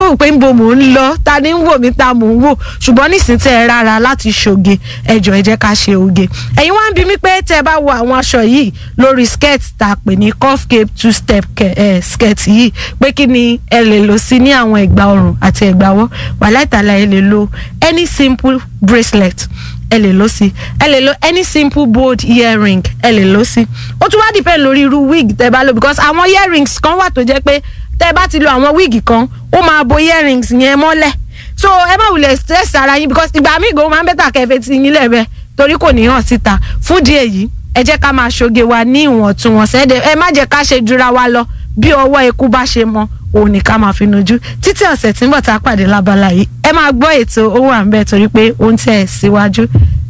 kó pé ń bo mò ń lọ ta ni ń wò mí ta mò ń wò ṣùgbọ́n nísìnyí tẹ́ ẹ rárá láti ṣoge ẹjọ́ ẹ jẹ́ ká ṣe oge ẹ̀yin wá ń bi mí pé tẹ́ ẹ bá wo àwọn aṣọ yìí lórí skirt tá a pè ní cuff cape two step eh, skirt yìí pé kí ni ẹ lè lò sí ní àwọn ẹ̀gbà ọrùn àti ẹ̀gbà ọwọ́ wàhálà ìtàlá ẹ lè lo any simple bracelet ẹ lè lò sí ẹ lè lo any simple bold earring ẹ lè lò sí ó tún wá depend lórí irú wig tẹ́ bá lò because àwọn earrings kan wà tó jẹ́ pé tẹ́ bá ti lo àwọn wig kan ó máa bo earrings yẹn mọ́lẹ̀ so ẹ má wulẹ̀ stress ara yín because ìgbà míì gan máa ń bẹ́tà kẹfẹ́ ti yín lẹ́bẹ̀ẹ́ torí kò ní hàn síta fún díẹ̀ yìí ẹ jẹ́ ká máa ṣoge wa ní ìwọ̀ntúnwọ̀nsẹ̀ ẹ má jẹ́ ká ṣe jura wa lọ bí ọwọ́ eku bá ṣe mọ òun ní ká máa fi nojú títí ọ̀sẹ̀ tí ń bọ̀ tá a pàdé lábala yìí ẹ máa gbọ́ ètò owó à ń bẹ̀ torí pé ó ń tẹ̀ síwájú